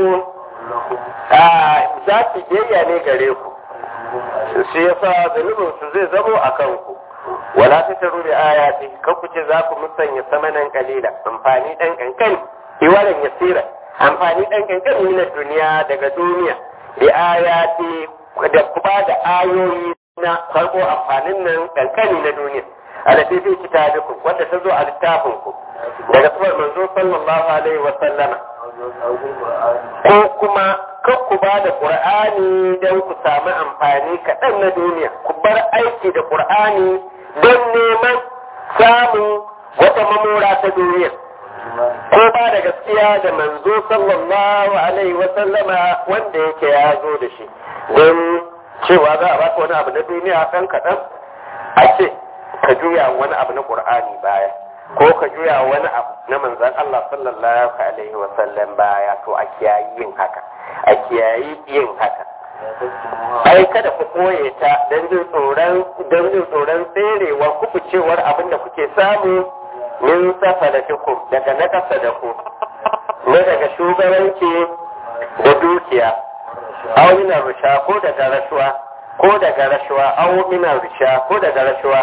za su biyayya ne gare ku shi yasa zunubin su zai zamo a kanku wala ta taru da ayati kan ku ce za ku musanya samanan kalila amfani dan kankan iwalan yasira amfani dan kankan na duniya daga duniya da ayati da kuma da ayoyi na farko amfanin nan kankani na duniya alati fi kitabikum wanda ta zo a littafin ku daga sufar manzo sallallahu alaihi wa sallama ko kuma kan ku ba da qur'ani don ku samu amfani kaɗan na duniya ku bar aiki da qur'ani don neman samun wata mamora ta duniya ko ba da gaskiya da manzo sallallahu alaihi wa sallama wanda yake ya zo da shi don cewa za a baka wani abu na duniya ɗan kaɗan a ce ka juya wani abu na ƙur'ani baya ko ka juya wani abu na manzan Allah sallallahu alaihi wa sallam baya to a kiyayi yin haka a kiyayi yin haka ai kada ku koye ta don jin tsoron don jin tsoron tserewa kubucewar abin da kuke samu min safa da daga na kasa da ku na daga shugabanci da dukiya aw minar rusha ko daga rashuwa ko daga rashuwa aw minar rusha ko daga rashuwa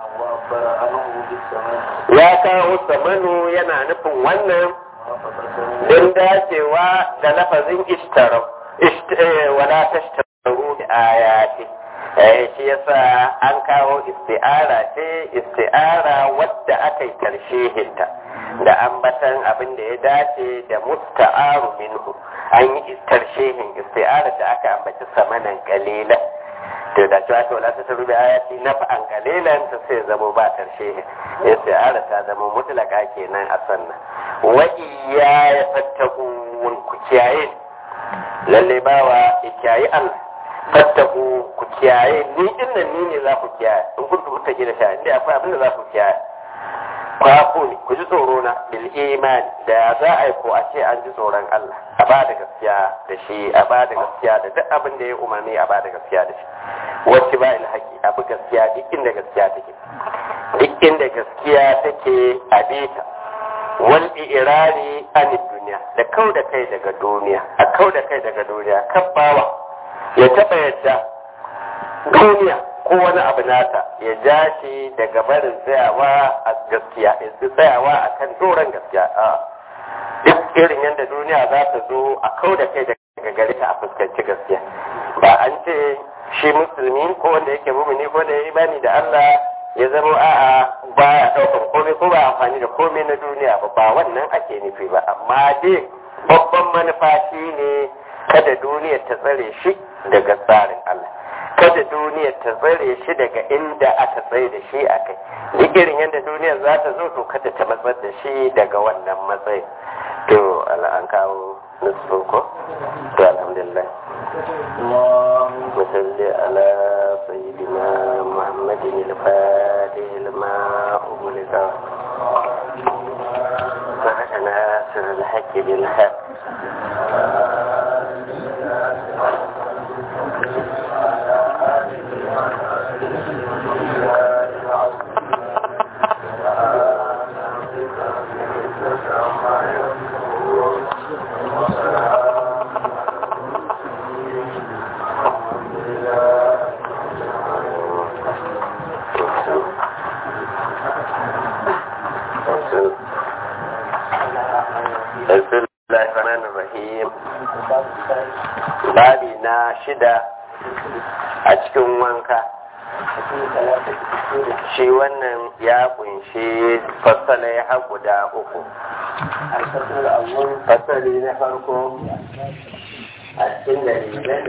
ya kawo samanu yana nufin wannan don dacewa da lafazin ishtaro wala tashtaru bi ayati eh shi yasa an kawo isti'ara ce isti'ara wadda aka yi tarshehinta da ambatan abin da ya dace da musta'aru minhu an yi tarshehin isti'ara da aka ambaci samanan kalila to da cewa to la ta rubi ayati naf'an qalilan ta sai zama ba tarshehin isti'ara ta zama mutlaka kenan a sannan wa iya ya fattakun ku kiyaye lalle bawa kiyaye Allah fattaku ku kiyaye ni din nan ni ne za ku kiyaye in kun tu mutaki da sha inda akwai abin da za ku kiyaye kwafu ne ku ji tsoro na bil iman da za a yi ko a ce an ji tsoron Allah a ba da gaskiya da shi a ba da gaskiya da duk abin da ya umarni a ba da gaskiya da shi wacce ba il haƙi abu gaskiya duk inda gaskiya take duk inda gaskiya take a bita wal irari an duniya da kau da kai daga duniya a kau da kai daga duniya kabbawa ya taɓa yadda duniya ko wani abu nata ya ja shi daga barin tsayawa a gaskiya ya tsayawa a kan doron gaskiya a duk irin yadda duniya za ta zo a kau da kai daga gare ta a fuskanci gaskiya ba an ce shi musulmi ko wanda yake mumini ko da ya imani da Allah ya zama a'a ba ya ɗaukar komai ko ba amfani da komai na duniya ba ba wannan ake nufi ba amma dai babban manufa shi ne kada duniyar ta tsare shi daga tsarin Allah kada duniyar ta tsare shi daga inda aka tsaye da shi a kai duk irin yadda duniyar za ta zo to kada ta matsar da shi daga wannan matsayin to an kawo nutsu ko to alhamdulillah وصل على سيدنا محمد الفاتح لما أغلق وعلى سر الحق بالحق babi na shida a cikin wanka shi wannan ya kunshi fasalai har guda uku fasali na farko a cikin dalilan